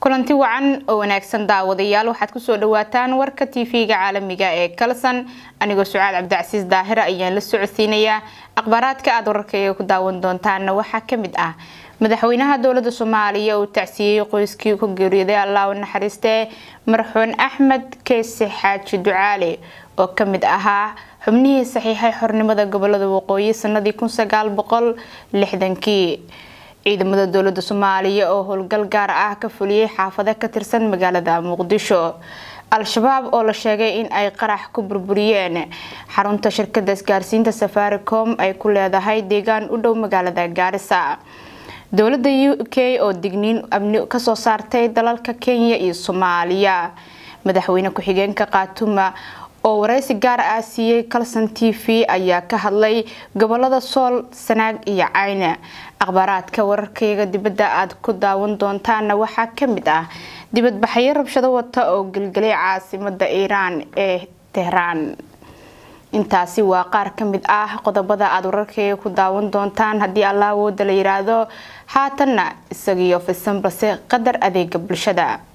kulanti wacan oo wanaagsan daawadayaal waxaad kusoo dhawaataan warka tv-ga caalamiga ee kalson anigoo sucaad cabdicasiis daahira ayaan la socodsiinayaa akhbaaraadka aada wararkayga ku daawan doontaana waxaa kamid ah madaxweynaha dowlada soomaaliya uu tacsiiyey qoyskii ku geeriyooday allah u naxariistee marxuun axmed keese xaaji ducaale oo kamid ahaa xubnihii saxiixay xornimada gobolada waqooyi sanadii kii ciidamada dowlada soomaaliya oo howlgal gaar ah ka fuliyey xaafado ka tirsan magaalada muqdisho al-shabaab oo la sheegay in ay qarax ku burburiyeen xarunta shirkada isgaarsiinta safaricom ay ku leedahay deegaan u dhow magaalada gaarisa dowlada u k oo digniin amni kasoo saartay dalalka kenya iyo soomaaliya madaxweyne ku-xigeenka khaatuma oo wareysi gaar ah siiyey calson t v ayaa ka hadlay gobolada sool sanaag iyo cayne akhbaaraadka wararkayga dibadda aad ku daawan doontaana waxaa kamid ah dibadbaxyo rabshado wata oo gelgelay caasimada iiraan ee tehraan intaasi waa qaar kamid ah qodobada aada wararkayga ku daawan doontaan haddii allah awooda la yiraahdo haatanna isagiyo fisan balse qadar adeega bulshada